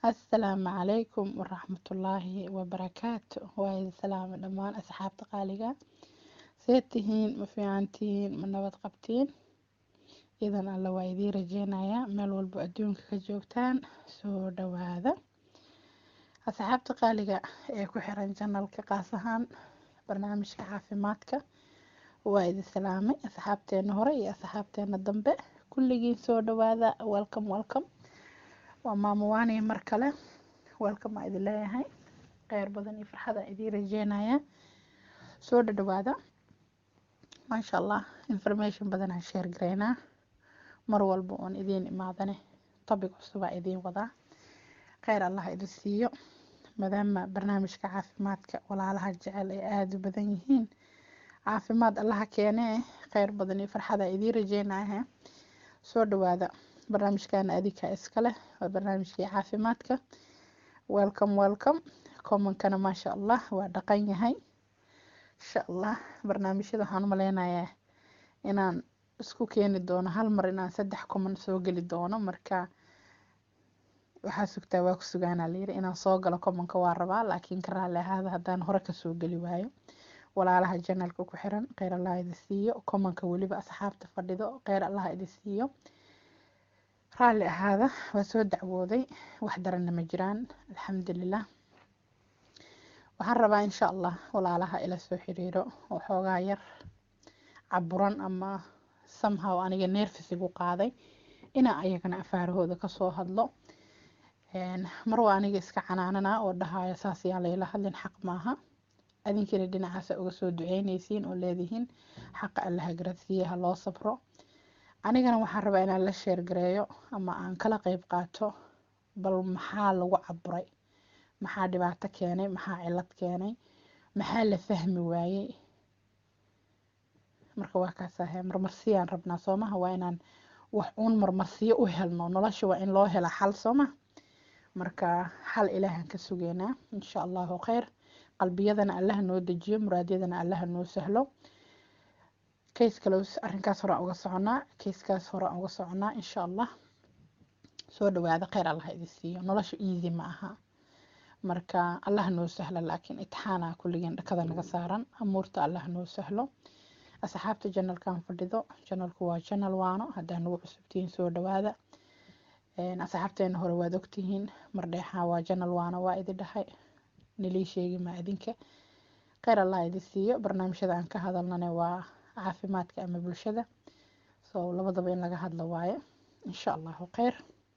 assalaamu calaykum waraxmatullaahi wabarakaatu waa idin salaama dhammaan asxaabta qaaliga see tihiin ma fiican tihiin ma nabad qabtiin idan alla waa idiin rajeynayaa meel walbo adduunka ka joogtaan soo dhawaada asxaabta qaaliga ee ku xiran janalka qaas ahaan barnaamijka caafimaadka waa idin salaamay asxaabteena hore iyo asxaabteena dambe kulligiin soo dhawaada welcome welcome waa maamowaani mar kale welcome aa idin leeyahay kheyr badan iyo farxad aan idiin rajeynayaa soo dhadhawaada maasha allah information badan aan sheer gareynaa mar walba oon idiin imaadane topic cusub aa idiin wadaa kheyr allah idin siiyo maadaama barnaamijka caafimaadka walaalaha jecel ay aada u badan yihiin caafimaad allaha keenee kheyr badan iyo farxad aa idiin rajeynaya soo dhawaada barnaamijkana adika iskale waa barnaamijkii caafimaadka welcome welcome commonkana maasha allah waa dhaqan yahay insha allah barnaamijyada waxaan umaleynayaa inaan isku keeni doono hal mar inaan saddex common soo geli doono marka waxaa sugtaa waa ku sugaanaa layiri inaan soo galo commonka waa rabaa laakiin ka raalli ahaada haddaan hore kasoo geli waayo walaalaha janalka ku xiran kheyr allah idin siiyo commonka weliba asxaabta fadhido kheyr allah idin siiyo raalli ahaada waa soo dacwooday wax daranna ma jiraan alxamdulilah waxaan rabaa insha allah walaalaha ila soo xiriiro oo xoogaa yar caburan ama somehow aniga neerfisigu qaaday inaa ayagana afaarahooda kasoo hadlo mar waa aniga iska canaanana oo dhahaayo saas yaa layla hadlin xaq maaha adinkina dhinacaasa uga soo duceyneysiin oo leedihiin xaqa allaha garadsiiye ha loo sabro anigana waxaan rabaa inaan la sheergareeyo ama aan kala qeyb qaato bal maxaa lagu caburay maxaa dhibaato keenay maxaa cilad keenay maxaa la fahmi waayey marka waa kaasahe marmarsiyaan rabnaa soomaha waa inaan wax uun marmarsiyo u helno nolosha waa in loo hela xal sooma marka xal ilaahan ka sugeynaa insha allahu kheyr qalbiyadana allaha noo dejiyo muraadyadana allaha noo sahlo kays kale arrinkaas horaan uga soconaa kayskaas horaan uga soconaa insha allah soo dhawaada kheyr allah idin siiyo nolosha easy ma aha marka allah noo sahlo laakiin itixaana kulligeen dhakada naga saaran amuurta allah noo sahlo asxaabta janalkan fadhido janalku waa janal waano haddaa nagu cusubtihiin soo dhawaada asxaabteena hore waad ogtihiin mardheexaa waa janal waano waa idin dhahay nilii sheegi maa idinka kheyr allah idin siiyo barnaamijyada aan ka hadalnane waa caafimaadka ama bulshada so labadaba in laga hadlo waaye insha allahu kheyr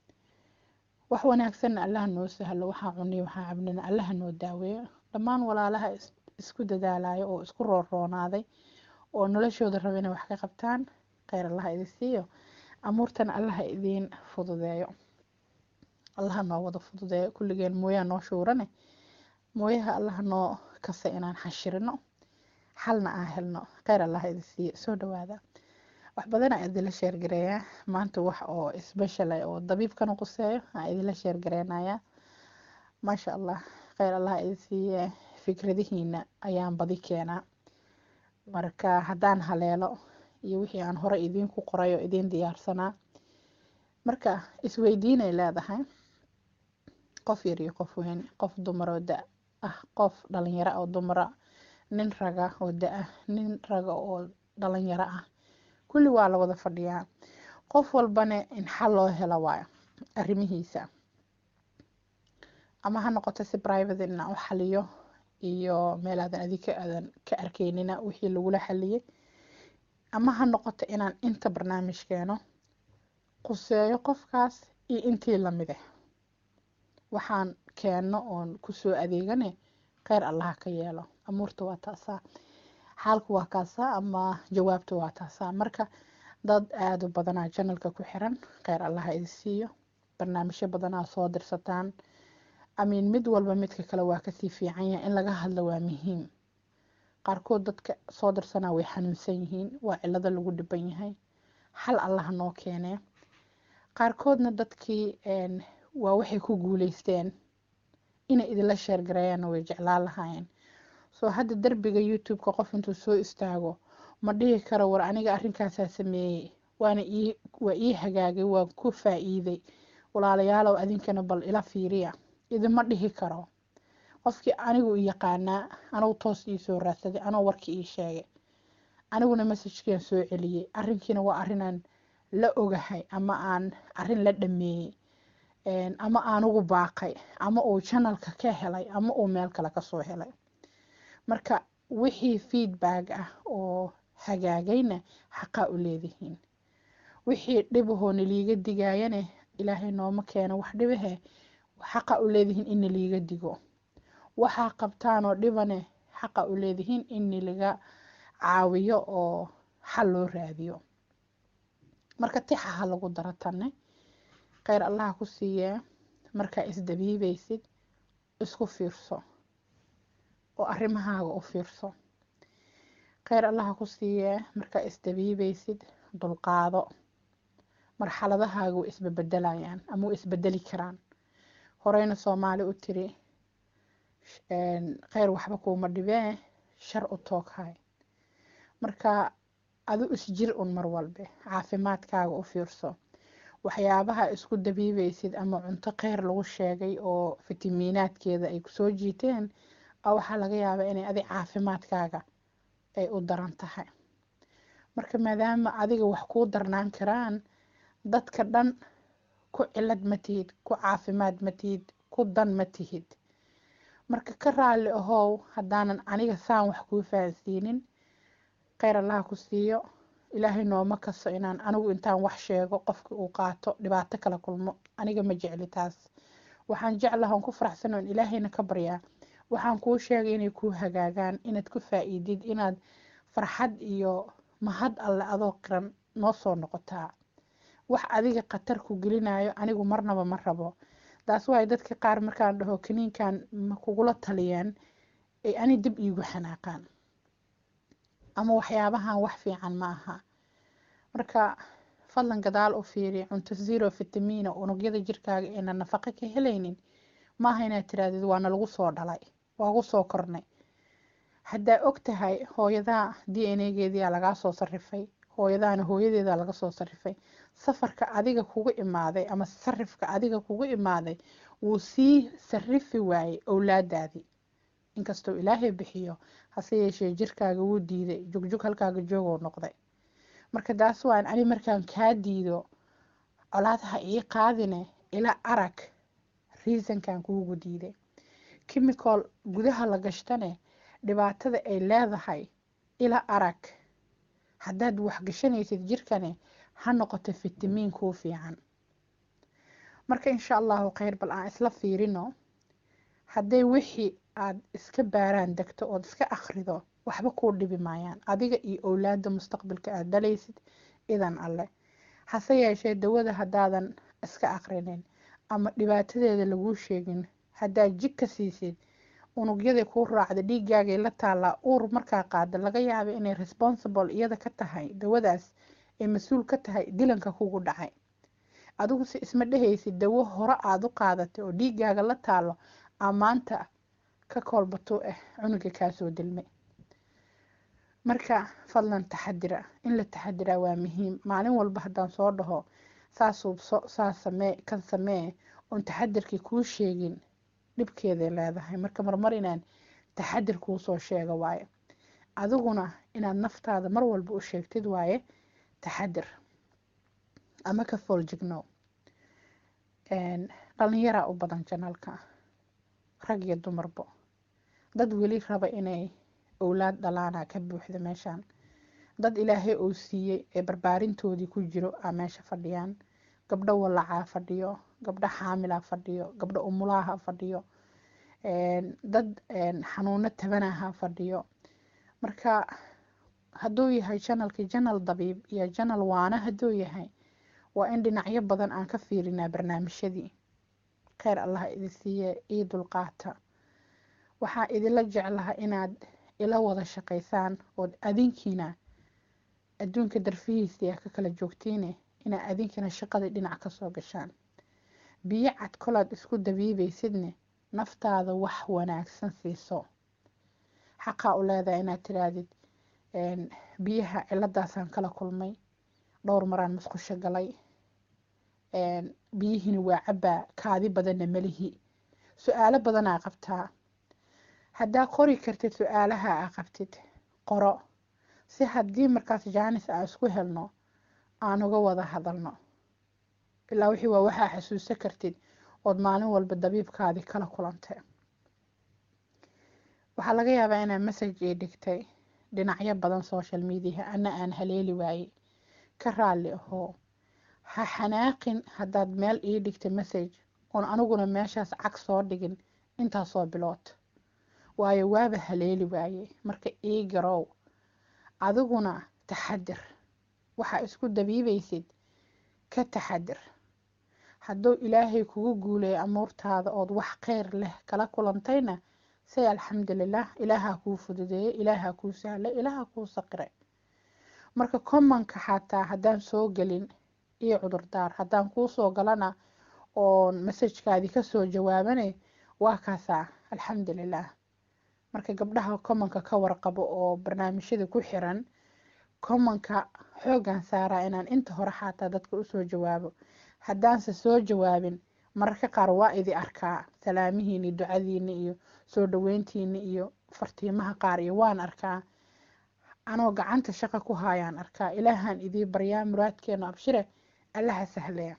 wax wanaagsanna allaha noo sahlo waxaa cuniyo waxaa cabnina allaha noo daaweeyo dhammaan walaalaha isku dadaalayo oo isku roorroonaaday oo noloshooda raba inay wax ka qabtaan kheyr allaha idin siiyo amuurtana allaha idiin fududeeyo allaha noo wada fududeeyo kulligeen mooyaa noo shuurane mooyaha allaha noo kasa inaan xashirino xalna aan helno kheyr allaha idin siiyo soo dhawaada wax badana idinla sheergareeyaa maanta wax oo special ah oo dabiibkana quseeyo aan idinla sheergareynayaa maasha allah kheyr allaha idin siiye fikradihiina ayaan badi keenaa marka haddaan haleelo iyo wixii aan hore idiinku qoray oo idiin diyaarsanaa marka isweydiinay leedahay qof yar iyo qof weyn qof dumar oo da ah qof dhalinyaro oo dumara nin raga oo da-ah nin raga oo dhalinyaro ah kulli waa la wada fadhiyaa qof walbane in xal loo helo waayo arrimihiisa ama ha noqoto si private inaan u xaliyo iyo meel aadan adika aadan ka arkeynina wixii lagula xaliyey ama ha noqoto inaan inta barnaamij keeno quseeyo qofkaas iyo intii lamide waxaan keenno oon kusoo adeegane kheyr allaha ka yeelo amuurta waa taasaa xaalku waa kaasaa ama jawaabta waa taasaa marka dad aada u badanaa janalka ku xiran kheyr allaha idin siiyo barnaamijyo badanaa soo dirsataan amiin mid walba midka kale waa kasii fiican yahay in laga hadlo waa muhiim qaarkood dadka soo dirsanaa way xanuunsan yihiin waa cilado lagu dhiban yahay xal allaha noo keenee qaarkoodna dadkii waa waxay ku guuleysteen inay idinla sheergareeyaanna way jeclaan lahaayeen soo hadda derbiga youtube-ka qof intuu soo istaago ma dhihi karo war aniga arrinkaasaa sameeyey waana ii waa ii hagaagay waan ku faa-iiday walaalayaalow adinkana bal ila fiiriya idima dhihi karo qofkii anigu i yaqaanaa anugu toos ii soo raadsaday anoo warkii ii sheegay aniguna messajkian soo celiyey arrinkiina waa arrinaan la ogahay ama aan arrin la dhameeyey ama aanugu baaqay ama uu janalka ka helay ama uu meel kale kasoo helay marka wixii feedback ah oo hagaagayna xaqaa u leedihiin wixii dhibahoo naliiga digaayane ilaahay nooma keeno wax dhibahe xaqa u leedihiin in naliiga digo waxaa qabtaanoo dhibane xaqa u leedihiin in nalaga caawiyo oo xal loo raadiyo marka tixaha lagu daro tanne kheyr allaha ku siiyee markaa isdabiibaysid isku fiirso oo arrimahaaga u fiirso kheyr allaha ku siiyee markaa isdabiibaysid dulqaado marxaladahaaga way isbabedelayaan ama way isbedeli karaan horeyna soomaali u tiri kheyr waxba kuuma dhibee shar u tooghay marka adu isjir un mar walbe caafimaadkaaga u fiirso waxyaabaha isku dabiibaysid ama cunto kheyr lagu sheegay oo fitamiinaadkeeda ay kusoo jiiteen a waxaa laga yaabaa inay adig caafimaadkaaga ay u daran tahay marka maadaama adiga wax kuu darnaan karaan dadka dhan ku cilad ma tihid ku caafimaad ma tihid ku dan ma tihid marka ka raalli ahow haddaanan aniga saan wax kuu fahansiinin kheyr allaha ku siiyo ilaahay nooma kaso inaan anigu intaan wax sheego qofka uu qaato dhibaato kala kulmo aniga ma jecli taas waxaan jeclaha on ku faraxsano in ilaahayna ka baryaa waxaan kuu sheegay inay kuu hagaagaan inaad ku faa-iidid inaad farxad iyo mahad alle adoo qiran noo soo noqotaa wax adiga khatar ku gelinayo anigu marnaba ma rabo taas waayo dadka qaar markaan dhaho kaniinkan ma kugula taliyeen ay ani dib iigu xanaaqaan ama waxyaabahan wax fiican ma aha marka fadlan gadaal u fiiri cunto zero vitamiina unugyada jirkaaga eena nafaqo ka helaynin maaha inaad tirahdid waana lagu soo dhalay waagu soo kornay haddaa og tahay hooyadaa d n a geediyaa lagaa soo sarifay hooyadaana hooyadeeda laga soo sarifay safarka adiga kugu imaaday ama sarifka adiga kugu imaaday wuu sii sarifi waayey owlaadaadii inkastoo ilaahay bixiyo hase yeeshee jirkaaga wuu diiday jugjug halkaaga joogoo noqday marka taas waan ani markaan kaa diido colaadaha ii qaadine ila arag reasonkan kuugu diiday chemical gudaha la gashtane dhibaatada ay leedahay ila arag haddaad waxgashanaysid jirkane ha noqoto fitamiin kuu fiican marka insha allahu kheyr bal aan isla fiirino hadday wixii aad iska baaraan degto ood iska akhrido waxba kuu dhibi maayaan adiga iyo owlaada mustaqbalka aad dhalaysid idan alle hase yeeshee dawada haddaadan iska aqrinin ama dhibaatadeeda laguu sheegin haddaad jig ka siisid unugyadii kuu raacda dhiigaagay la taallaa uur markaa qaada laga yaaba inay responsible iyada ka tahay dawadaas ay mas-uul ka tahay dilanka kugu dhacay adigu se isma dhehaysid dawo hore aada u qaadatay oo dhiigaaga la taalo amaanta ka koolbato ah cunuga kaasoo dilmay marka fadlan taxadira in la taxadiraa waa muhiim maalin walba haddaan soo dhaho saa suubso saa samee kan samee oon taxadirkii kuu sheegin dhibkeeday leedahay marka marmar inaan taxadir kuu soo sheego waaye adiguna inaad naftaada mar walba u sheegtid waaye taxadir ama ka fooljignow dhalinyaraa u badan janalka rag iyo dumarbo dad weli raba inay owlaad dhalaana ka buuxda meeshaan dad ilaahay uu siiyey ee barbaarintoodii ku jiro aa meesha fadhiyaan gabdho walacaa fadhiyo gabdho xaamilaa fadhiyo gabdho umulaaha fadhiyo dad xanuuno tabanaha fadhiyo marka hadduu yahay janalkii janal dabiib iyo janal waana hadduu yahay waa in dhinacyo badan aan ka fiirinaa barnaamijyadii kheyr allaha idi siiye ii dulqaata waxaa idinla jeclaha inaad ila wada shaqaysaan ood adinkiina adduunka darfihiisii a ka kala joogtiine inaad adinkina shaqadii dhinac kasoo gashaan biyo cad kolaad isku dabiibaysidne naftaada wax wanaagsan siiso xaqaa u leedahay inaad tiraahdid biyaha ciladaasaan kala kulmay dhowr maraan musqusho galay biyihiina waa cabaa kaadi badanna melihi su-aalo badanaa qabtaa haddaa qori kartid su-aalaha aa qabtid qoro si haddii markaas jaanis aan isku helno aan uga wada hadalno ilaa wixii waa waxaa xasuusan kartid ood maalin walba dabiibkaadii kala kulantay waxaa laga yaabaa inaa message ii dhigtay dhinacyo badan social mediaha ana aan haleeli waayey ka raalli ahoo ha xanaaqin haddaad meel ii dhigtay message oon aniguna meeshaas cag soo dhigin intaasoo bilood waayo waaba haleeli waayey marka ii garow adiguna taxadir waxaa isku dabiibaysid ka taxadir hadduu ilaahay kugu guuleeyo amuurtaada ood wax kheyr leh kala kulantayna say alxamdulilah ilaahaa kuu fududeeyey ilaahaa kuu sahlay ilaahaa kuu saqiray marka commonka xataa haddaan soo gelin iyo cudurdaar haddaan kuu soo galana oon masajkaadii kasoo jawaabanay waa kaasaa alxamdulilah marka gabdhaha commonka ka warqabo oo barnaamijyada ku xiran commonka xoogan saaraa inaan inta hore xataa dadka usoo jawaabo haddaanse soo jawaabin mararka qaar waa idi arkaa salaamihiini ducadiini iyo soo dhaweyntiini iyo fartiimaha qaar iyo waan arkaa anoo gacanta shaqa ku haayaan arkaa ilaahaan idii baryaa muraadkeena abshire allaha sahlee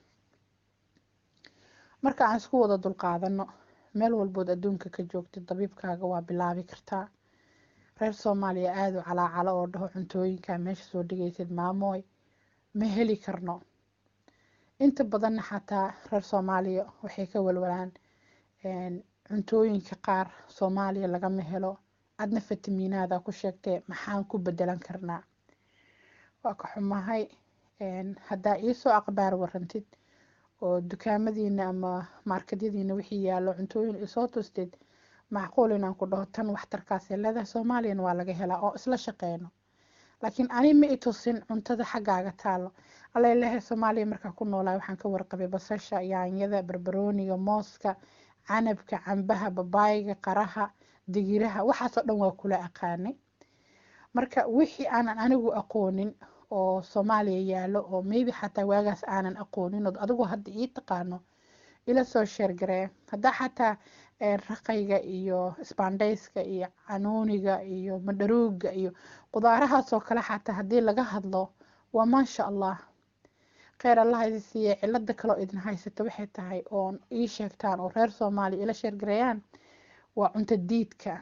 marka aan isku wada dulqaadano meel walbood adduunka ka joogtid dabiibkaaga waa bilaabi kartaa reer soomaaliya aada u calaacalo oo dhaho cuntooyinkaa meesha soo dhigaysid maamooy ma heli karno inta badanna xataa reer soomaaliya waxay ka walwalaan cuntooyinka qaar soomaaliya lagama helo adna fitamiinaada ku sheegtee maxaan ku bedelan karnaa waa ka xumahay haddaa iisoo aqbaar warantid oo dukaamadiina ama maarkadyadiina wixii yaallo cuntooyin isoo tustid macquul inaan ku dhaho tan waxtarkaasee leedahay soomaaliyana waa laga helaa oo isla shaqeyno laakiin ani ma i tusin cuntada xaggaaga taalo alla ilahay soomaaliya markaa ku noolaa waxaan ka warqabay basasha yaanyada barbarooniga mooska canabka cambaha babaayga qaraha digiraha waxaasoo dhan waa kula aqaanay marka wixii aanan anigu aqoonin oo soomaaliya yaalo oo maybe xataa waagaas aanan aqoonin oo adigu hadda ii taqaano ila soo sheergaree haddaa xataa raqayga iyo sbandayska iyo canuuniga iyo madharuuga iyo qudaarahaasoo kale xataa haddii laga hadlo waa maasha allah kheyr allah idi siiye cilada kaloo idin haysato waxay tahay oon ii sheegtaan oo reer soomaaliya ila sheergareeyaan waa cunto diidka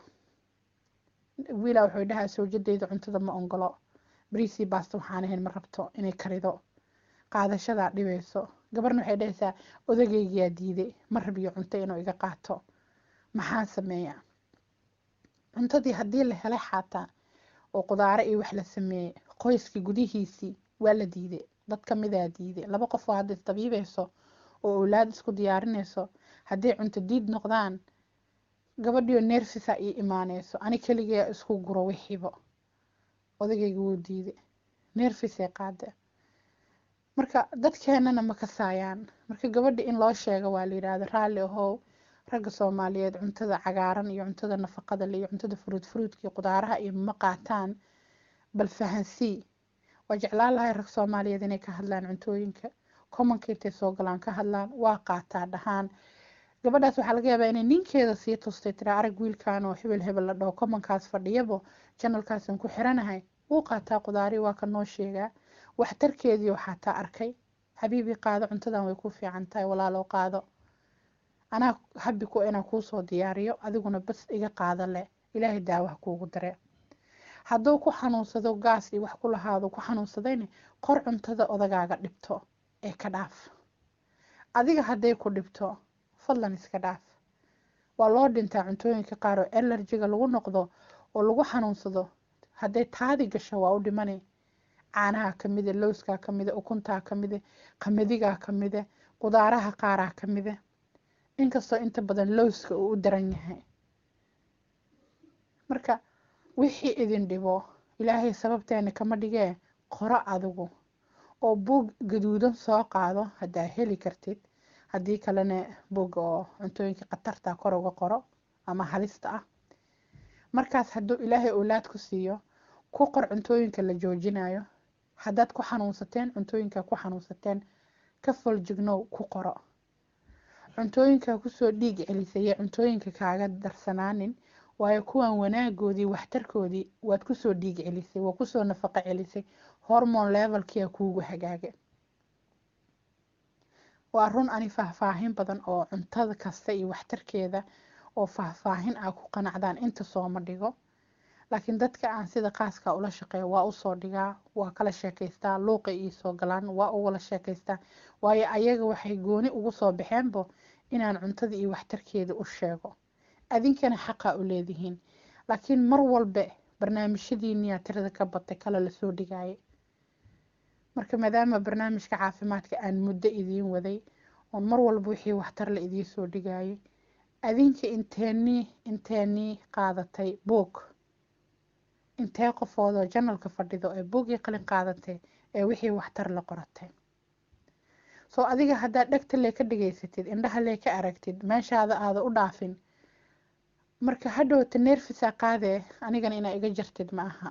wiila wuxuu dhahaa sawjadeyda cuntada ma ongolo bariisii baasta waxaan ahayn ma rabto inay karido qaadashadaa dhibayso gabarna waxay dhahaysaa odagaygiyaa diiday ma rabiyo cunto inuu iga qaato maxaan sameeyaa cuntadii haddii la helay xaataa oo qudaaro iyo wax la sameeyey qoyskii gudihiisii waa la diiday dad kamidaa diiday laba qof oo hadda isdabiibayso oo owlaad isku diyaarinayso hadday cunto diid noqdaan gabadhiyo neerfisa ii imaaneyso ani keligaa isku guro wixiibo odagayga wuu diiday neerfisay qaade marka dadkeenana ma kasaayaan marka gabadha in loo sheego waa la yidhaahda raalli ahow ragga soomaaliyeed cuntada cagaaran iyo cuntada nafaqada le iyo cuntada furuud furuudka iyo qudaaraha iyo ma qaataan bal fahansii waa jeclaan lahay rag soomaaliyeed inay ka hadlaan cuntooyinka commonka intay soo galaan ka hadlaan waa qaataa dhahaan gabadhaas waxaa laga yaabaa inay ninkeeda sii tustay tira arag wiilkan oo hebel hebel la dhaho commonkaas fadhiyabo janalkaasan ku xiranahay wuu qaataa qudaari waa ka noo sheegaa waxtarkeedii waxaa taa arkay xabiibii qaado cuntadan way ku fiican tahay walaalow qaado anaa habi ku inaan kuusoo diyaariyo adiguna bas iga qaado leh ilaahay daawaha kuugu dare hadduu ku xanuunsado gaas iyo wax ku lahaado ku xanuunsadayna qor cuntada odagaaga dhibto ee ka dhaaf adiga hadday ku dhibto fadlan iska dhaaf waa loo dhintaa cuntooyinka qaar oo elerjiga lagu noqdo oo lagu xanuunsado hadday taadi gasho waa u dhimane caanaha kamide lowskaa kamide ukuntaa kamide qamadigaa kamide qudaaraha qaaraa kamide inkastoo inta badan lowska uu u daran yahay marka wixii idin dhibo ilaahay sababteena kama dhigee qoro adigu oo buug gaduudan soo qaado haddaa heli kartid haddii kalena buug oo cuntooyinka khatarta kor uga qoro ama halista ah markaas hadduu ilaahay owlaad ku siiyo ku qor cuntooyinka la joojinayo haddaad ku xanuunsateen cuntooyinka ku xanuunsateen ka foljignow ku qoro cuntooyinkaa kusoo dhiig celisaya cuntooyinka kaaga darsanaanin waayo kuwan wanaagoodii waxtarkoodii waad kusoo dhiig celisay waa kusoo nafaqo celisay hormone levelkia kuugu hagaaga waa run ani faahfaahin badan oo cuntada kasta iyo waxtarkeeda oo faahfaahin ah ku qanacdaan inta sooma dhigo laakiin dadka aan sida qaaska ula shaqeeyo waa usoo dhigaa waa kala sheekaystaa luuqa iisoo galaan waa ugala sheekaystaa waayo ayaga waxay gooni ugu soo baxeenbo inaan cuntada iyo waxtarkeeda u sheego adinkana xaqaa u leedihiin laakiin mar walba barnaamijyadiiniyaa tirada ka batay kale lasoo dhigaaye marka maadaama barnaamijka caafimaadka aan muddo idiin waday oon mar walba wixii waxtar la idiin soo dhigayay adinka inteenii inteenii qaadatay buog intee qofoodoo janalka fadhido ee buugii qalin qaadatay ee wixii waxtar la qoratay soo adiga haddaad dhegta lee ka dhigaysatid indhaha lee ka aragtid meeshaada aada u dhaafin marka hadhowta neerfisaa qaadee anigana inaa iga jartid ma aha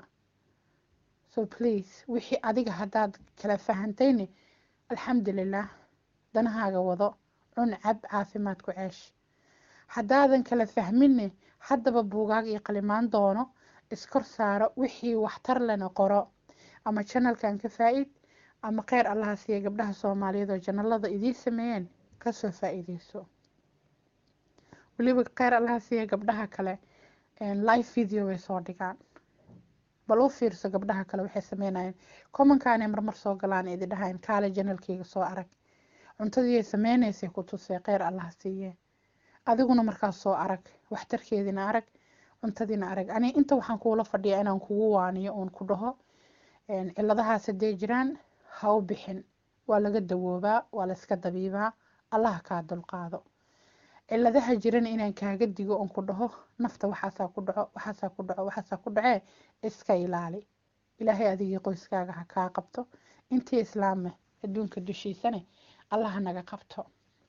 so please wixii adiga haddaad kala fahantayni alxamdulilah danahaaga wado cun cab caafimaad ku ceesh haddaadan kala fahminne haddaba buugaag iyo qalimaan doono iskor saaro wixii waxtar lena qoro ama janalkan ka faa-id ama kheyr allaha siiya gabdhaha soomaaliyeed oo janalada idiin sameeyeen kasoo faa-iideyso weliba kheyr allaha siiya gabdhaha kale live video way soo dhigaan bal u fiirso gabdhaha kale waxay sameynayeen commonkaanay marmar soo galaan idi dhahayn kaale janalkeyga soo arag cuntadiiay sameynaysay ku tusee kheyr allaha siiye adiguna markaas soo arag waxtarkeedina arag cuntadiina arag ani inta waxaan kuula fadhiyaa inaan kugu waaniyo uun ku dhaho ciladahaas hadday jiraan ha u bixin waa laga dawoobaa waa la iska dabiibaa allaha kaa dulqaado ciladaha jirana inaan kaaga digo oon ku dhaho nafta waxaasaa ku dhaco waxaasaa ku dhaco waxaasaa ku dhacee iska ilaali ilaahay adigii qoyskaaga ha kaa qabto intii islaame adduunka dushiisane allaha naga qabto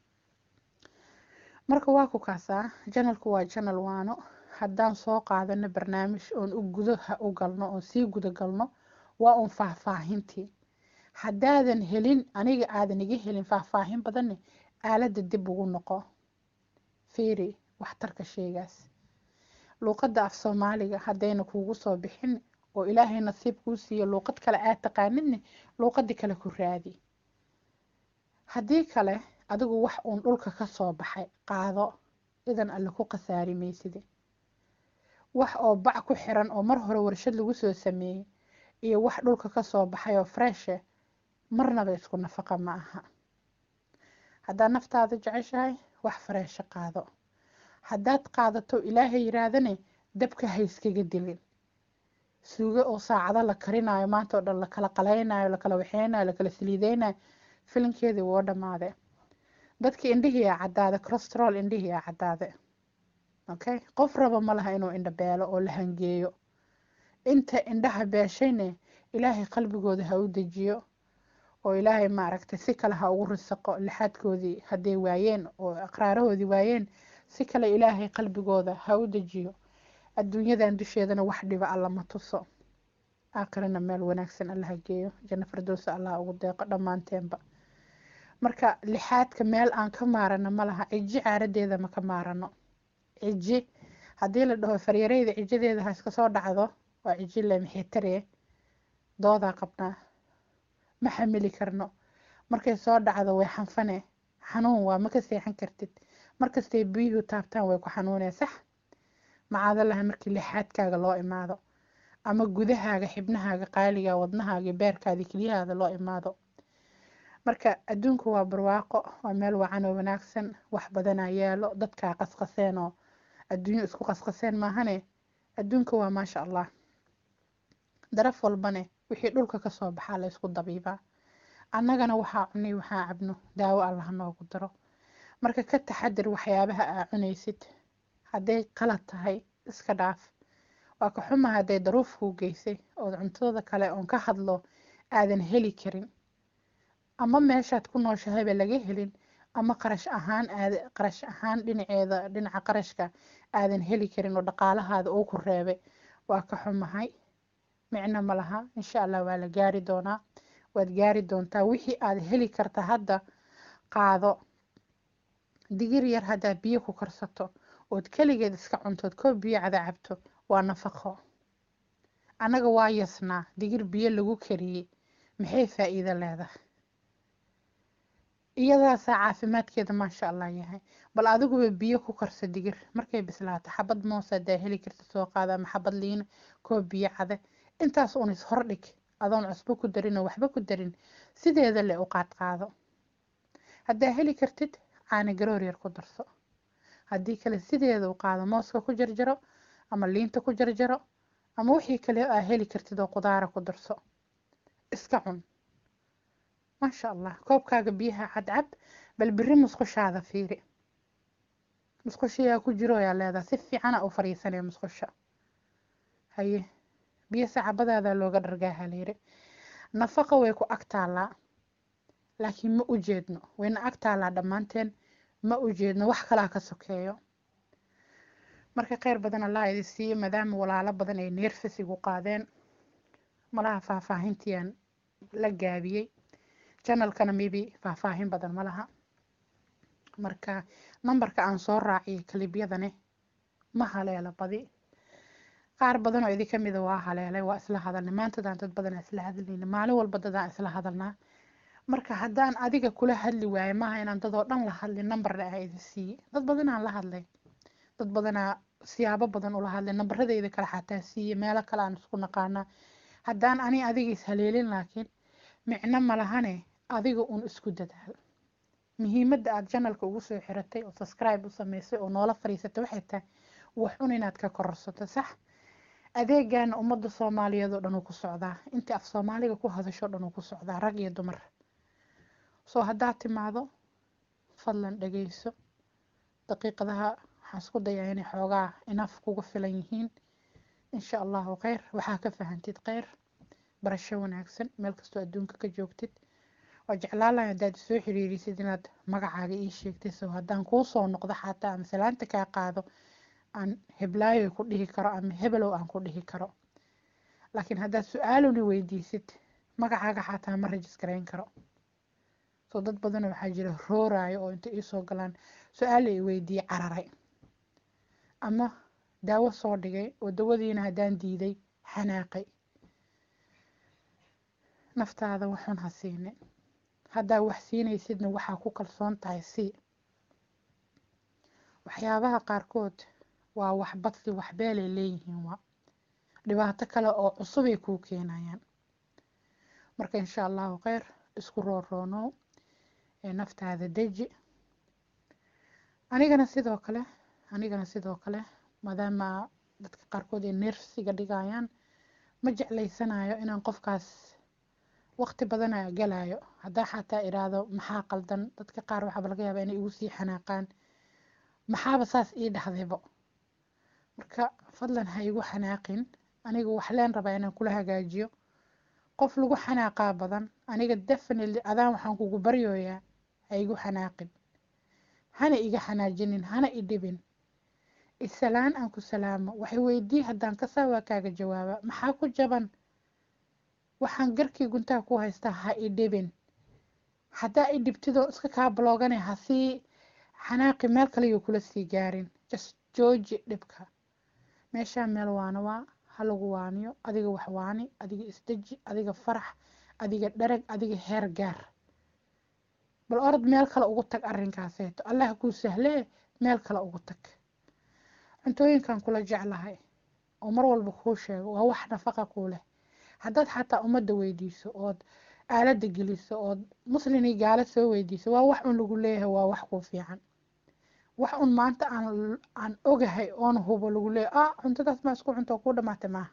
marka waa ku kaasaa janalku waa janal waano haddaan soo qaadano barnaamij oon u gudaha u galno oon sii guda galno waa uun faahfaahintii haddaadan helin aniga aadan iga helin faahfaahin badanne aaladda dib ugu noqo fiiri waxtarka sheegaas luuqadda af soomaaliga haddayna kuugu soo bixin oo ilaahay nasiib kuu siiyo luuqad kale aad taqaanidne luuqadii kale ku raadi haddii kale adigu wax uun dhulka ka soo baxay qaado idan alle ku khasaari mayside wax oo bac ku xiran oo mar hore warshad lagu soo sameeyey iyo wax dhulka ka soo baxay oo freshe marnaba isku nafaqa ma aha haddaad naftaada jeceshahay wax fareesho qaado haddaad qaadato ilaahay yiraahdane dabka ha iskaga dilin suugo oo saacado la karinayo maanta oo dhan lakala qalaynayo lakala waxeynayo lakala saliideynayo filinkeedii woo dhammaade dadka indhihii a caddaade corostrol indhihii a caddaade okay qof raba ma laha inuu indha beelo oo la hangeeyo inta indhaha beeshayne ilaahay qalbigooda ha u dejiyo oo ilaahay maaragtay si kale ha ugu risaqo lixaadkoodii hadday waayeen oo aqraarahoodii waayeen si kale ilaahay qalbigooda ha u dejiyo adduunyadan dusheedana wax dhiba alla ma tuso aakhirana meel wanaagsan alla ha geeyo janno firdowsa allah ugu deeqo dhammaanteenba marka lixaadka meel aan ka maarano ma laha ciji caaradeeda ma ka maarano ciji haddii la dhaho faryareyda cijadeeda ha iska soo dhacdo waa ciji le maxay taree doodaa qabnaa ma xamili karno markay soo dhacdo way xanfane xanuun waa ma ka seexan kartid markastay biyuhu taabtaan way ku xanuunee sax macaadalaha markii lixaadkaaga loo imaado ama gudahaaga xibnahaaga qaaliga wadnahaaga beerkaada keliyahaada loo imaado marka adduunku waa barwaaqo waa meel wacan oo wanaagsan wax badanaa yaalo dadkaa qasqaseen oo adduunyo isku qasqaseen maahane adduunka waa maasha allah daraf walbane wixii dhulka kasoo baxaa la ysku dabiibaa annagana waxaa cunay waxaa cabno daawo allah noogu daro marka ka taxadir waxyaabaha aa cunaysid hadday qalad tahay iska dhaaf waa ka xuma hadday daruuf kuu geysay ood cuntadooda kale oon ka hadlo aadan heli karin ama meeshaad ku nooshahayba laga helin ama qarash ahaan aad qarash ahaan dhinaceeda dhinaca qarashka aadan heli karin oo dhaqaalahaada uu ku reebay waa ka xumahay micno ma laha insha allah waa la gaari doonaa waad gaari doontaa wixii aad heli karta hadda qaado digir yar haddaa biyo ku karsato ood keligeed iska cuntood koob biyo cada cabto waa nafaqo annaga waa yasnaa digir biyo lagu kariyey maxay faa'iido leedahay iyadaasaa caafimaadkeeda maasha allah yahay bal adiguba biyo ku karsa digir markay bislaato xabad moos hadaa heli karta soo qaada ama xabad liina koob biyo cade intaas uun is hordhig adoon cusbo ku darin oo waxba ku darin sideeda le u qaad qaado haddaa heli kartid caana garoor yar ku darso haddii kale sideeda u qaado mooska ku jarjaro ama liinta ku jarjaro ama wixii kale aa heli kartid oo qudaara ku darso iska cun maasha allah koobkaaga biyaha cadcab bal biri musqushaada fiiri musqushayaa ku jiro ayaa leedahay si fiicana u fariisanaya musqusha haye biyo sacabadaada looga dhargaaha layiri nafaqa way ku ag taallaa laakiin ma u jeedno wayna ag taallaa dhammaanteen ma u jeedno wax kalaa ka sokeeyo marka kheyr badan allah idi siiyo maadaama walaalo badan ay neerfis igu qaadeen malaha faahfaahintiiaan la gaabiyey janalkana mibi faahfaahin badan ma laha marka nambarka aan soo raaciyay kalibyadani ma haleelo badi qaar badan oo idi kamida waa haleelay waa isla hadalnay maantadaan dad badan isla hadlayna maalin walba dadaan isla hadalnaa marka haddaan adiga kula hadli waayo maaha inaan dadoo dhan la hadlin nambarna aa idi siiyey dad badanaan la hadlay dad badanaa siyaabo badan ula hadlay nambaradayda kale xataa siiye meelo kale aan isku naqaanaa haddaan ani adiga is haleelin laakiin micno malahane adiga uun isku dadaal muhiimadda aada janalka ugu soo xiratay oo subscribe u sameysay oo noola fariisatay waxay tahay wax un inaad ka kororsato sax adeegana ummadda soomaaliyeed oo dhan uu ku socdaa intii af soomaaliga ku hadasho dhan uu ku socdaa rag iyo dumar soo haddaad timaado fadlan dhageyso daqiiqadaha waxaan isku dayaa inay xoogaa inaf kuga filan yihiin insha allahu kheyr waxaa ka fahantid kheyr barasho wanaagsan meel kastoo adduunka ka joogtid waa jeclaalahay haddaad isoo xiriirisid inaad magacaaga ii sheegtay soo haddaan kuu soo noqdo xataa ama salaanta kaa qaado aan heblaayo ku dhihi karo ama hebelow aan ku dhihi karo laakiin haddaad su-aaluni weydiisid magacaaga xataa ma rajisgarayn karo soo dad badan waxaa jira rooraayo oo inta iisoo galaan su-aal ay weydiiye cararay ama daawo soo dhigay oo dawadiina haddaan diiday xanaaqay naftaada waxun ha siinin haddaa wax siinaysidna waxaa ku kalsoon tahay sii waxyaabaha qaarkood waa wax badli waxbeelay leeyihiin waa dhibaato kale oo cusubay kuu keenayaan marka insha allahu kheyr isku rooroonow ee naftaada deji anigana sidoo kale anigana sidoo kale maadaama dadka qaarkood ay neersiga dhigayaan ma jeclaysanayo inaan qofkaas waqti badana galayo haddaa xataa iraahdo maxaa qaldan dadka qaar waxaaba laga yaabaa inay igu sii xanaaqaan maxaaba saas ii dhahdaybo marka fadlan ha igu xanaaqin aniga waxleen rabaa inaan kula hagaajiyo qof lagu xanaaqaa badan aniga definitely adaan waxaan kugu baryooyaa ha igu xanaaqin hana iga xanaajinin hana i dhibin isalaan aan ku salaamo waxay weydii haddaan kasaa waa kaaga jawaaba maxaa ku jaban waxaan garkii guntaha ku haystaa ha i dhibin haddaa i dhibtidoo iska kaa balooganay hasii xanaaqi meel kaleyo kula sii gaarin just jooji dhibka meeshaa meel waana waa ha lagu waaniyo adiga wax waani adiga isdeji adiga farax adiga dharag adiga heer gaar bal orod meel kale ugu tag arrinkaaseeto allah kuu sahlee meel kale ugu tag cuntooyinkan kula jeclahay oo mar walba kuu sheego waa wax nafaqa kuu leh haddaad xataa ummadda weydiiso ood aaladda geliso ood muslinii gaala soo weydiiso waa wax un lagu leeyahay waa wax kuu fiican wax un maanta aan aan ogahay oon hubo lagu leeyahay ah cuntadaas maa isku cunto kuu dhamaatay maaha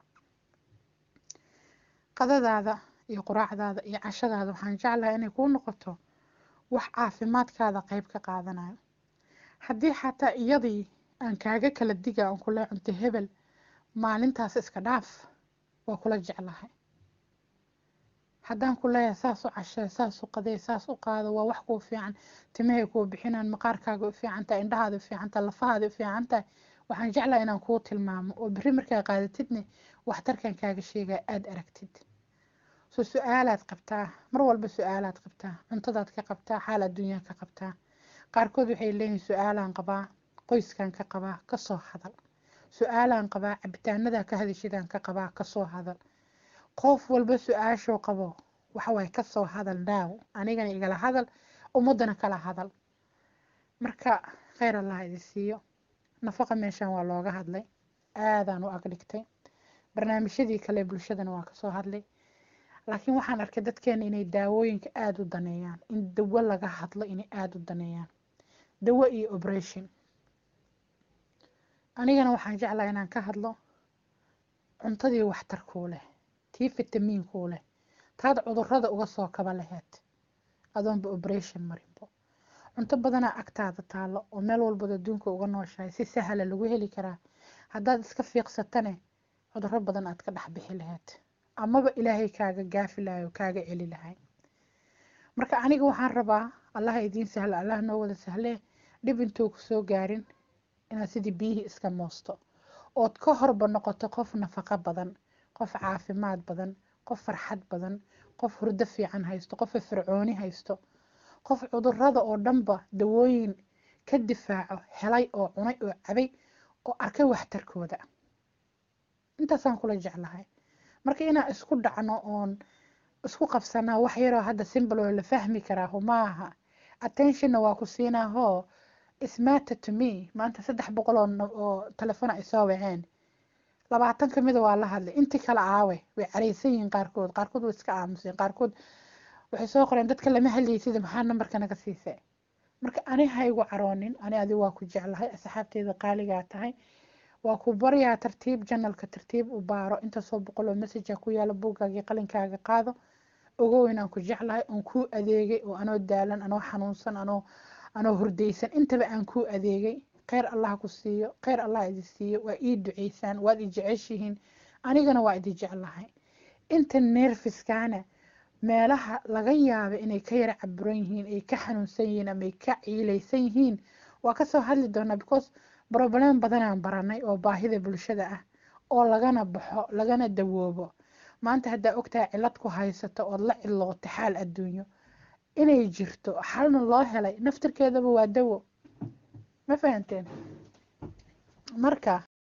qadadaada iyo quraacdaada iyo cashadaada waxaan jeclahay inay kuu noqoto wax caafimaadkaada qeyb ka qaadanayo haddii xataa iyadii aan kaaga kala diga aan kula cunto hebel maalintaas iska dhaaf waa kula jeclahay haddaan ku leeyahay saas u cashee saas u qadee saas u qaado waa wax kuu fiican timahay kuu bixinaan maqaarkaaga u fiicantahay indhahaada u fiicantahay lafahaada u fiicantahay waxaan jeclahay inaan kuu tilmaamo oo berri markaa qaadatidne waxtarkan kaaga sheegaa aada aragtid so su-aalaad qabtaa mar walba su-aalaad qabtaa cuntadaad ka qabtaa xaal adduunyaa ka qabtaa qaarkood waxay leeyihiin su-aalaan qabaa qoyskan ka qabaa kasoo hadal su-aalaan qabaa cabitaanadaa ka hadishidaan ka qabaa kasoo hadal qof walba su-aashuu qabo waxawaay kasoo hadal naaw anigana igala hadal ummadana kala hadal marka kheyr allah idin siiyo nafaqa meeshan waa looga hadlay aadaan u agdhigtay barnaamijyadii kale bulshadana waa kasoo hadlay laakiin waxaan arkay dadkeena inay daawooyinka aada u daneeyaan in dawo laga hadlo inay aada u daneeyaan dawo iyo operation anigana waxaan jeclaa inaan ka hadlo cuntadii waxtarkuu leh tii fitamiinkuu leh taad cudurada uga soo kaba laheyd adoonba operation marinbo cunto badanaa agtaada taalo oo meel walbad adduunka uga nooshahay si sahla lagu heli karaa haddaad iska fiiqsatane cuduro badan aad ka dhex bixi lahayd amaba ilaahay kaaga gaafi lahay oo kaaga celi lahay marka aniga waxaan rabaa allaha idiin sahla allah noo wada sahlee dhib intuu ku soo gaarin inaad sidii biyihii iska moosto ood ka horba noqoto qof nafaqo badan qof caafimaad badan qof farxad badan qof hurdo fiican haysto qof fircooni haysto qof cudurada oo dhanba dawooyin ka difaaco helay oo cunay oo cabay oo arkay waxtarkooda intaasaan kula jeclahay marka inaan isku dhacno oon isku qabsanaa wax yaroo hadda simbal oo la fahmi karaaho maaha attentionna waa ku siinaahoo ismata to me maanta saddex boqol oo telefon ay soo waceen labaatan kamida waa la hadlay intii kale aawe way careysan yihiin qaarkood qaarkood way iska aamuseen qaarkood waxay soo qoreen dadka lama hadlayay sida maxaa nambarka naga siisay marka ani ha igu caroonin ani adi waa ku jeclahay asxaabteyda qaaligaa tahay waa ku baryaa tartiib janalka tartiib u baaro intaasoo boqol oo messagea ku yaala buuggaagii qalinkaaga qaado ogow inaan ku jeclahay oon kuu adeegay oo anoo daalan anoo xanuunsan anoo anoo hurdaysan intaba aan kuu adeegay kheyr allah ku siiyo kheyr allah idi siiyo waa ii duceysaan waad i jeceshihiin anigana waa idi jeclahay inta neerfiskaana meelaha laga yaaba inay ka yara caburan yihiin ay ka xanuunsan yihiin ama ay ka ciilaysan yihiin waa kasoo hadli doonaa because broblem badanaan baranay oo baahida bulshada ah oo lagana baxo lagana dawoobo maanta haddaa ogtahay cilad ku haysato ood la cilooto xaal adduunyo inay jirto xalna loo helay naftirkeedaba waa dawo ma fahanteen marka